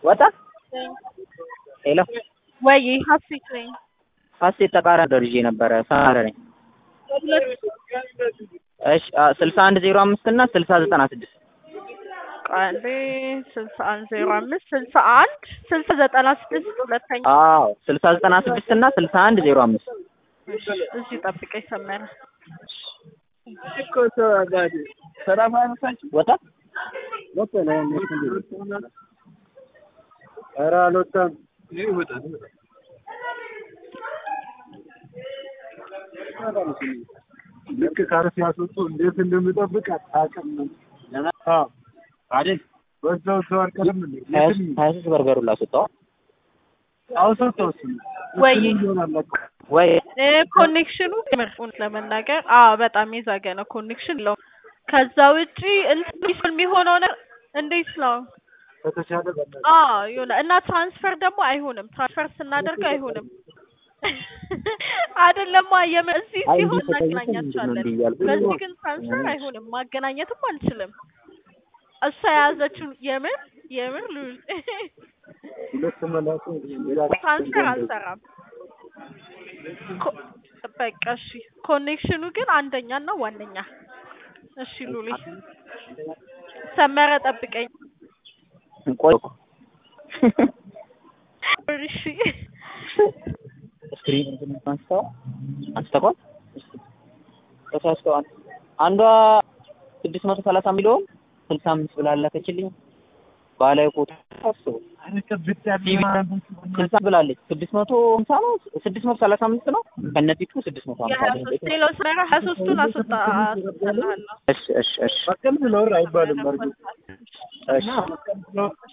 ወጣ ሄሎ ወይ ሀሴት ነኝ። ሀሴት ተቃራኒ ደርጄ ነበረ ሰማረ ነኝ። እሺ ስልሳ አንድ ዜሮ አምስት እና ስልሳ ዘጠና ስድስት ቃሌ ስልሳ አንድ ዜሮ አምስት ስልሳ አንድ ስልሳ ዘጠና ስድስት ሁለተኛ አዎ ስልሳ ዘጠና ስድስት እና ስልሳ አንድ ዜሮ አምስት እዚህ ጠብቀኝ ሰመረ ወጣ ኧረ አልወጣም። ልክ ካርስ ያስወጡ እንዴት እንደምጠብቅ አታውቅም። አዎ አይደል? በዛው ሰው አልቀርም እንዴ? ሀያ ሶስት በርገሩ ላስወጣው አውሰጠው እሱ ወይ ወይ ኮኔክሽኑ ምር እውነት ለመናገር አዎ በጣም የዛገ ነው ኮኔክሽን ለው ከዛ ውጪ እንትን የሚሆነው ነገር እንዴት ነው? ከተቻለ በእናትህ አዎ የሆነ እና ትራንስፈር ደግሞ አይሆንም። ትራንስፈር ስናደርገው አይሆንም አይደለም የም እዚህ አይ ሲሆን እንዲህ ተጠይቀን እናገናኛቸዋለን። ምንድን ነው እያልኩ በዚህ ግን ትራንስፈር አይሆንም፣ ማገናኘትም አልችልም። እሷ የያዘችው የምር የምር ሉል ሁለት መላኩ ሌላ ትራንስፈር አልሰራም። ኮ- በቃ እሺ፣ ኮኔክሽኑ ግን አንደኛ እና ዋነኛ። እሺ ሉሊ ሰመረ ጠብቀኝ። ቆይ እሺ ስክሪን አንስተው አንስተዋል ተሳስተዋል። አንዷ ስድስት መቶ ሰላሳ ሚሊዮን ስልሳ አምስት ብላ ላከችልኝ። ባህላዊ ፎቶ አስቡ ስልሳ ብላለች። ስድስት መቶ ሀምሳ ነው ስድስት መቶ ሰላሳ አምስት ነው ከነፊቱ ስድስት መቶ ሀምሳ የሀያ ሶስት ሌላው ሰመረ ሀያ ሶስቱን አስወጣ አስወጣልሃለሁ። እሺ እሺ እሺ በቀን ብለውር አይባልም። በርግጥ እሺ በቀን ብለውር